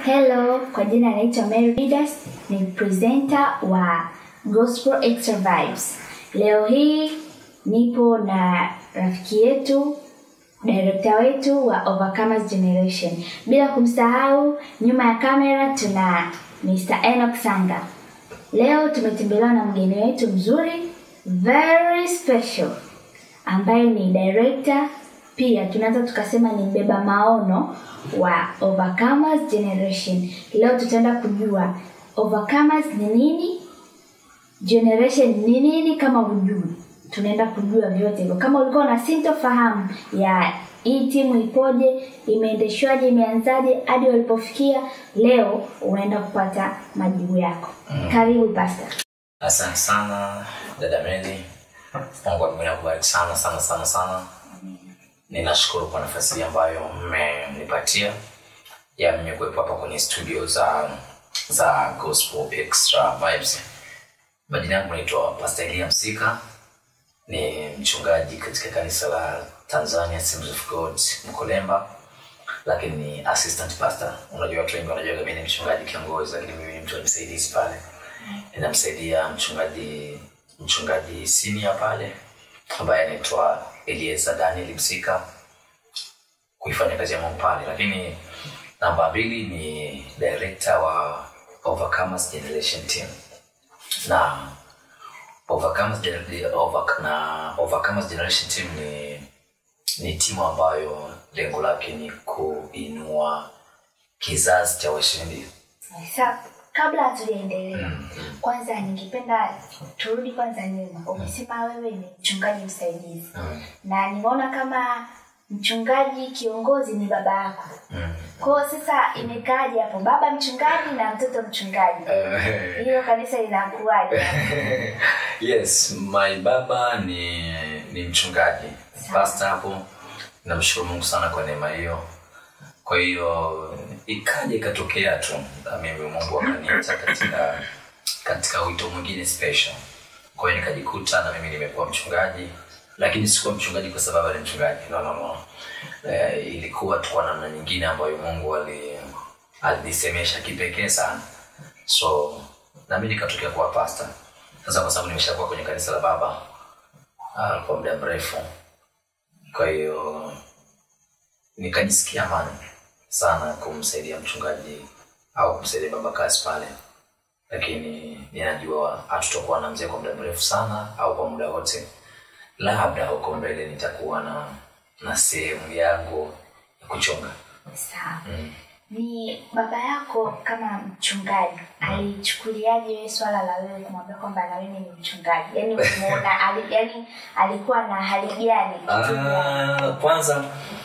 Hello, kwa jina naitwa Mary Didas, ni presenter wa Gospel Extra Vibes. Leo hii nipo na rafiki yetu director wetu wa Overcomers Generation. Bila kumsahau, nyuma ya kamera tuna Mr. Enoch Sanga. Leo tumetembelewa na mgeni wetu mzuri very special ambaye ni director pia tunaweza tukasema ni mbeba maono wa Overcomers Generation. Leo tutaenda kujua Overcomers ni nini, Generation ni nini. Kama hujui, tunaenda kujua vyote hivyo. Kama ulikuwa na sintofahamu ya hii timu ipoje, imeendeshwaje, imeanzaje hadi walipofikia, leo unaenda kupata majibu yako. Karibu pasta. Asante sana dada Meli, Mungu amekubariki sana sana sana sana. Ninashukuru kwa nafasi hii ambayo mmenipatia ya mimi kuwepo hapa kwenye studio za za Gospel Extra Vibes. Majina yangu naitwa Pastor Elia Msika, ni mchungaji katika kanisa la Tanzania Assemblies of God Mkolemba, lakini ni assistant pastor. Unajua watu wengi wanajua mimi ni mchungaji kiongozi, lakini mimi ni mtu msaidizi pale ninamsaidia mchungaji mchungaji senior pale ambaye anaitwa Elieza Daniel Msika kuifanya kazi ya Mungu pale, lakini namba mbili ni director wa Overcomers Generation Team na Overcomers, Gener- Over, na Overcomers Generation Team ni ni timu ambayo lengo lake ni kuinua kizazi cha washindi Sasa kabla hatujaendelea, kwanza ningependa turudi kwanza nyuma. Umesema wewe ni mchungaji msaidizi mm. na nimeona kama mchungaji kiongozi ni baba yako. Mm. Kwa hiyo sasa imekaaje hapo, baba mchungaji na mtoto mchungaji? Eh, Hilo kanisa linakuwaje? yes my baba ni ni mchungaji pasta hapo namshukuru mungu sana kwa neema hiyo kwa hiyo ikaja ikatokea tu na mimi mungu akaniita katika katika wito mwingine special kwa hiyo nikajikuta na mimi nimekuwa mchungaji lakini sikuwa mchungaji kwa sababu ni mchungaji no, no, no. Eh, ilikuwa tu kwa namna nyingine ambayo mungu ali alinisemesha kipekee sana so nami nikatokea kuwa pasta sasa kwa sababu nimeshakuwa kwenye kanisa la baba uh, kwa muda mrefu kwa hiyo nikajisikia amani sana kumsaidia mchungaji au kumsaidia baba kazi pale lakini ninajua hatutakuwa na mzee kwa muda mrefu sana au kwa muda wote labda huko mbele nitakuwa na na sehemu yangu ya kuchunga Sawa. mm. Ni baba yako kama mchungaji alichukuliaje wewe swala la wewe kumwambia kwamba na mimi ni mchungaji? Yaani umeona ali, yaani alikuwa na hali gani? Ah, kwanza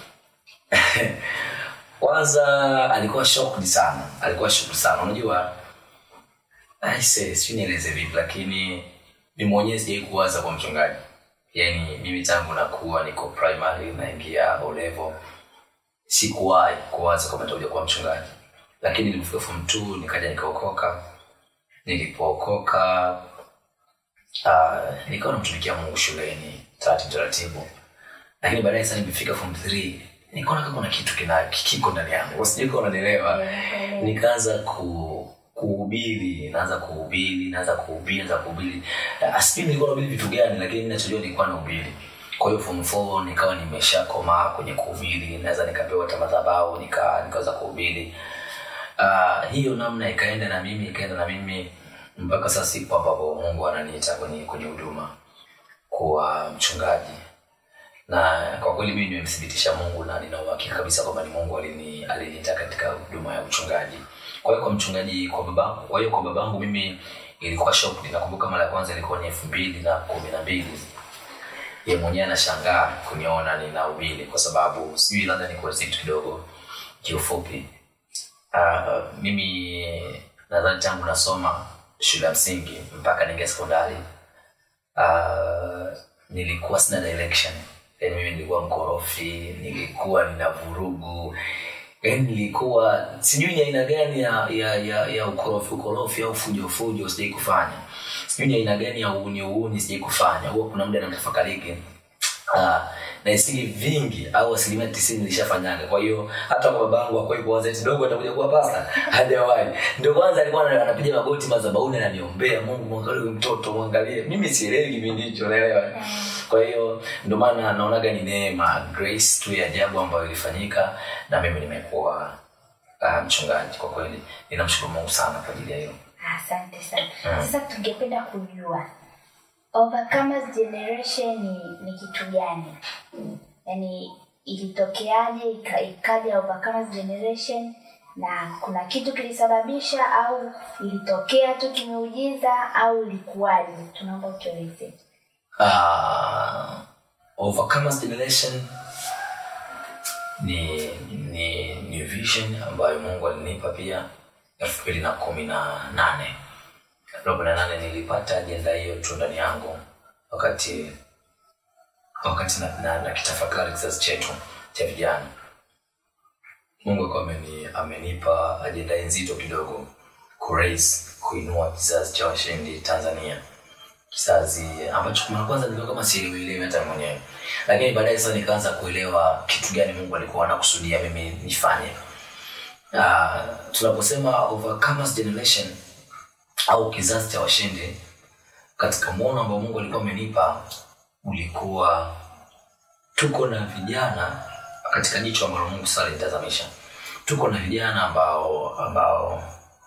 kwanza alikuwa shocked sana alikuwa shocked sana unajua aise sijui nieleze vipi lakini mi mwenyewe sijai kuwaza kwa mchungaji yaani mimi tangu nakuwa niko primary naingia O level sikuwahi kuwaza kwamba nitakuja kuwa mchungaji lakini nilipofika form two nikaja nikaokoka nilipookoka uh, nikawa namtumikia mungu shuleni taratibu taratibu lakini baadaye sasa nimefika form 3 nikaona kama kuna kitu kina kiko ndani yangu sijui kama unanielewa nikaanza ku kuhubiri naanza kuhubiri naanza kuhubiri naanza kuhubiri Uh, sijui nilikuwa nahubiri vitu gani lakini mimi nachojua nilikuwa nahubiri kwa hiyo form 4 nikawa nimeshakomaa kwenye kuhubiri naweza nikapewa hata madhabahu nika nikaweza kuhubiri uh, hiyo namna ikaenda na mimi ikaenda na mimi mpaka sasa siku ambapo mungu ananiita kwenye kwenye huduma kuwa mchungaji na kwa kweli mimi nimemthibitisha mungu na nina uhakika kabisa kwamba ni mungu alini- aliniita katika huduma ya uchungaji kwa hiyo kwa mchungaji kwa babangu kwa hiyo kwa babangu mimi ilikuwa shock nakumbuka mara ya kwanza ilikuwa ni elfu mbili na kumi na mbili ye mwenyewe anashangaa kuniona ninahubiri kwa sababu sijui labda nikueleze kitu kidogo kiufupi uh, mimi nadhani tangu nasoma shule ya msingi mpaka ningia sekondari uh, nilikuwa sina direction yani mimi nilikuwa mkorofi nilikuwa nina vurugu yani nilikuwa sijui ni aina gani ya ya, ya, ya ukorofi ukorofi au fujo fujo sijai kufanya sijui ni aina gani ya uuni uuni sijai kufanya huwa kuna muda namtafakariki uh, na isili vingi au asilimia tisini nilishafanyaga kwa hiyo hata kwa babangu akwai kuanza eti dogo atakuja kuwa pasta hajawahi ndio kwanza alikuwa ana- anapiga magoti madhabahuni ananiombea mungu mwangalie huyu mtoto mwangalie mimi sielewi kipindi hicho naelewa kwa hiyo ndio maana naonaga ni neema grace tu ya ajabu ambayo ilifanyika na mimi nimekuwa uh, mchungaji kwa kweli ninamshukuru mungu sana kwa ajili ya hilo asante sana sasa tungependa kujua overcomers generation ni, ni kitu gani yaani ilitokeaje ika- ikaja overcomers generation na kuna kitu kilisababisha au ilitokea tu kimeujiza au ilikuwaje tunaomba utueleze uh, overcomers generation ni ni ni vision ambayo mungu alinipa pia elfu mbili na kumi na nane elfu mbili na nane nilipata ajenda hiyo tu ndani yangu wakati wakati na, na, na kitafakari kizazi chetu cha vijana mungu akawa ameni, amenipa ajenda nzito kidogo kuraise kuinua kizazi cha washindi tanzania kizazi ambacho mara kwanza nilikuwa kama sielewielewi hata mwenyewe lakini baadaye sasa nikaanza kuelewa kitu gani mungu alikuwa anakusudia mimi nifanye uh, tunaposema overcomers generation au kizazi cha washindi katika mwono ambao mungu alikuwa amenipa ulikuwa tuko na vijana katika jicho ambalo mungu sasa alinitazamisha tuko na vijana ambao ambao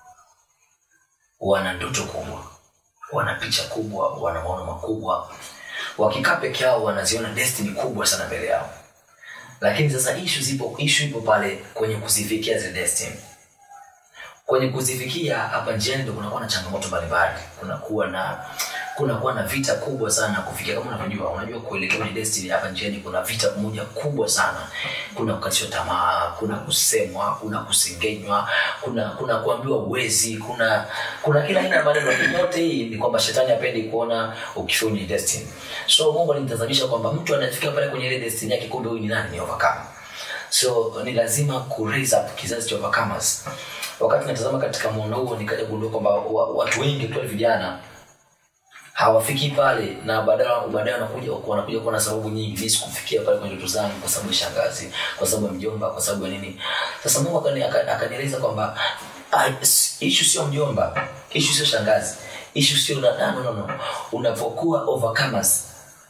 wana ndoto kubwa wana picha kubwa wana maono makubwa wakikaa peke yao wanaziona destiny kubwa sana mbele yao lakini sasa ishu zipo ishu ipo pale kwenye kuzifikia zile destiny kwenye kuzifikia hapa njiani ndo kunakuwa na changamoto mbalimbali kunakuwa na kunakuwa na vita kubwa sana kufikia kama unavyojua unajua kuelekea kwenye destiny hapa njiani kuna vita moja kubwa sana kuna kukatishwa tamaa kuna kusemwa kuna kusengenywa kuna kuna kuambiwa uwezi kuna kuna kila aina ya maneno yote hii ni kwamba shetani apendi kuona ukifia kwenye destiny so mungu alinitazamisha kwamba mtu anafika pale kwenye ile destiny yake kumbe huyu ni nani ni overcome so ni lazima ku raise up kizazi cha overcomers wakati natazama katika muono huo nikaja kugundua kwamba wa- watu wengi tu vijana hawafiki pale na baadaye baadaye wanakuja wanakuja kuwa na sababu nyingi mimi sikufikia pale kwenye ndoto zangu kwa sababu ya shangazi kwa sababu ya mjomba kwa sababu ya nini sasa mungu akani- aka- akanieleza kwamba ah, s- ishu sio mjomba ishu sio shangazi ishu sio na no, no, no. unapokuwa overcomers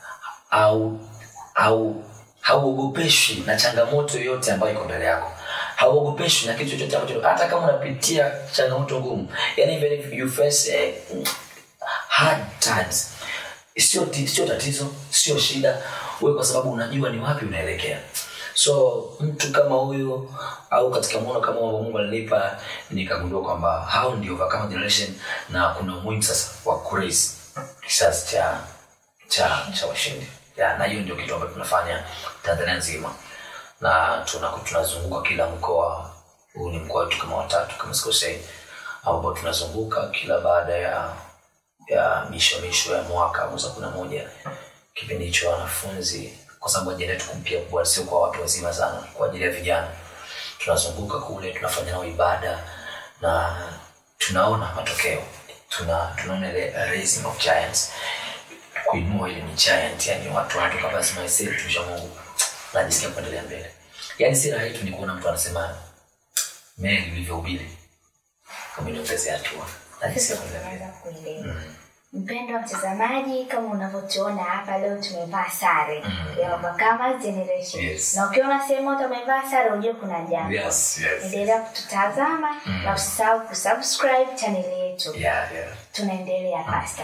au au hauogopeshwi na changamoto yoyote ambayo iko mbele yako hauogopeshwi na kitu chochote ambacho hata kama unapitia changamoto ngumu yani even if you face eh, hard times sio ti- sio tatizo sio shida wewe kwa sababu unajua ni wapi unaelekea so mtu kama huyu au katika mwono kama ambao mungu alinipa nikagundua kwamba hao ndio overcome generation na kuna umuhimu sasa wa kuraise kizazi cha cha cha washindi ya, na hiyo ndio kitu ambacho tunafanya tanzania nzima na tuna- tunazunguka kila mkoa huu ni mkoa wetu kama watatu kama sikosei ambao tunazunguka kila baada ya ya misho misho ya mwaka mwezi wa kumi na moja kipindi hicho wanafunzi kwa sababu ajenda yetu kumpia kubwa sio kwa watu wazima sana kwa ajili ya vijana tunazunguka kule tunafanya nao ibada na tunaona matokeo tuna tunaona ile raising of giants kuinua ile ni giant yani watu wanatoka basi maisee tusha mungu najisikia kuendelea mbele yani si raha yetu ni kuona mtu anasema meli ulivyohubiri umeniongezea hatua najisikia Sasa kuendelea mbele tunaanza kuelewa mpendwa mtazamaji kama unavyotuona hapa leo tumevaa sare ya Overcomers generation Yes. na ukiona sehemu yote umevaa sare ujue kuna jambo Yes, yes. endelea kututazama na usisahau kusubscribe chaneli yetu Yeah, yeah. tunaendelea pasta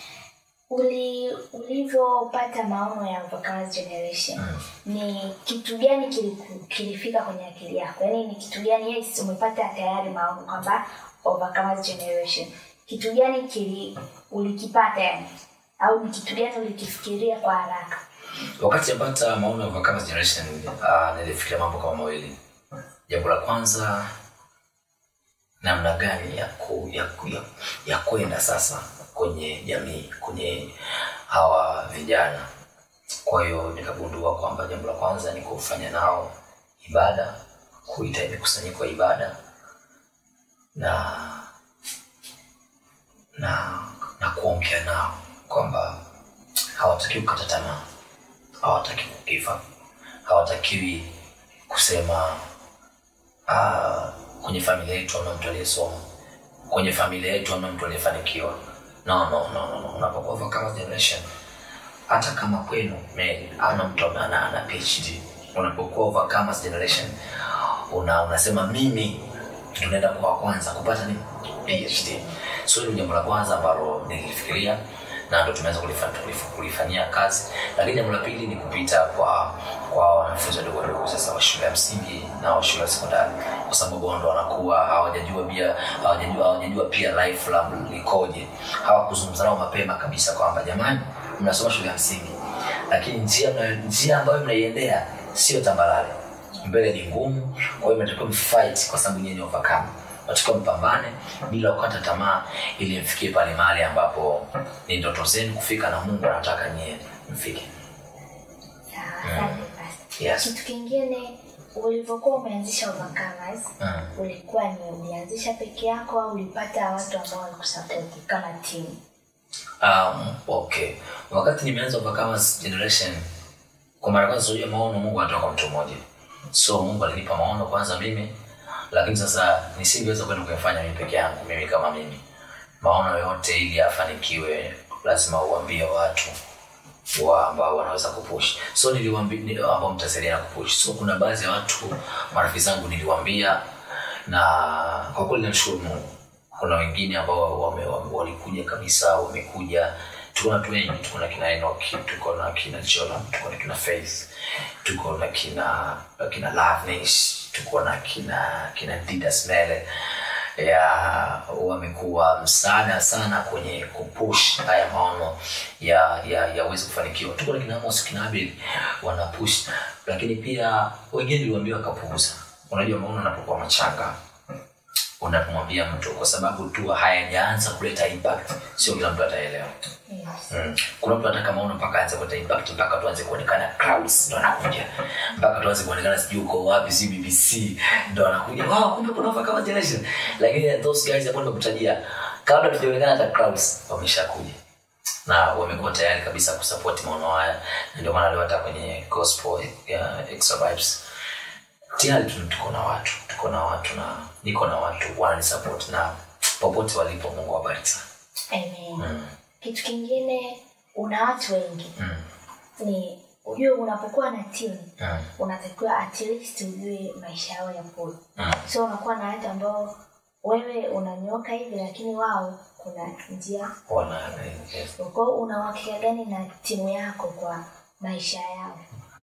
uli ulivyopata maono ya Overcomers generation ni kitu gani kiliku- kilifika kwenye akili yako yaani ni kitu gani yes umepata tayari maono kwamba Overcomers generation kitu gani kili ulikipata yani au ni kitu gani ulikifikiria kwa haraka wakati napata maono ya Overcomers generation uh, nilifikiria mambo kama mawili jambo la kwanza namna gani ya ku, ya, ku, ya, ya kwenda sasa kwenye jamii kwenye hawa vijana kwa hiyo nikagundua kwamba jambo la kwanza ni kufanya nao ibada kuita mikusanyiko ya ibada na na na kuongea nao kwamba hawatakiwi kukata tamaa hawataki kugiva hawatakiwi kusema uh, kwenye familia yetu amna mtu aliyesoma kwenye familia yetu amna mtu aliyefanikiwa no, no, no, no, no. unapokuwa overcome generation hata kama kwenu me- hamna mtu ambaye ana, ana phd unapokuwa overcomers generation una, unasema mimi tunaenda kwa wa kwanza kupata ni phd so hilo ni jambo la kwanza ambalo nilifikiria na ndo tumeweza kulifa- kulif- kulifanyia kazi lakini jambo la pili ni kupita kwa kwa wanafunzi wadogo wadogo sasa wa shule ya msingi na wa shule ya sekondari kwa sababu wao ndo wanakuwa hawajajua pia hawajajua hawajajua pia life la likoje hawakuzungumza nao mapema kabisa kwamba jamani mnasoma shule ya msingi lakini njia mna- njia ambayo mnaiendea sio tambalale mbele ni ngumu kwa hiyo mnatakiwa mfight kwa sababu nyinyi ni overcome natakiwa mpambane bila kukata tamaa ili mfikie pale mahali ambapo ni ndoto zenu kufika na mungu anataka nyie mfike Sawa, asante basi. Yes. Kitu kingine ulivyokuwa umeanzisha Overcomers, mm. ulikuwa ni ulianzisha peke yako au ulipata watu ambao walikusapoti kama timu? um, okay wakati nimeanza overcomers generation kwa mara ya kwanza unajua maono mungu anatoka kwa mtu mmoja so mungu alinipa maono kwanza mimi lakini sasa nisingeweza kwenda kuyafanya mimi peke yangu mimi kama mimi maono yote ili afanikiwe lazima uambie watu wa ambao wanaweza kupush so niliwaambia ni- ambao mtasaidiana kupush so kuna baadhi ya watu marafiki zangu niliwaambia na kwa kweli namshukuru mungu kuna wengine ambao wame, wame, walikuja kabisa wamekuja tuko na watu wengi tuko na kina enoki tuko na kina joram tuko na kina faith tuko na kina kina loveness tuko na kina kina didas mele ya wamekuwa msaada sana kwenye kupush haya maono ya ya yaweze kufanikiwa tuko na kina Amos kina Abel wana push lakini pia wengine niliwaambia wakapuuza unajua maono yanapokuwa machanga unapomwambia mtu kwa sababu tu hayajaanza kuleta impact sio kila mtu ataelewa Yes. Mm. kuna mtu anataka maono mpaka aanze kuleta impact mpaka tuanze kuonekana crowds ndo anakuja mpaka tuanze kuonekana sijui uko wapi si bbc ndo anakuja wow kumbe kuna Overcome kama generation lakini those guys ambao nimekutajia kabla tujaonekana hata crowds wameshakuja na wamekuwa tayari kabisa kusupport maono haya Na ndio maana leo hata kwenye gospel ya extra vibes tayari tu- tuko na watu tuko na watu na niko na watu wananisupport na popote walipo mungu awabariki sana Amen. mm. Kitu kingine una watu wengi mm. ni ujue unapokuwa na timu mm. unatakiwa at least ujue maisha yao yapoje mm. so unakuwa na watu ambao wewe unanyoka hivi lakini wao kuna njia wana yes. kwao una uhakika gani na timu yako kwa maisha yao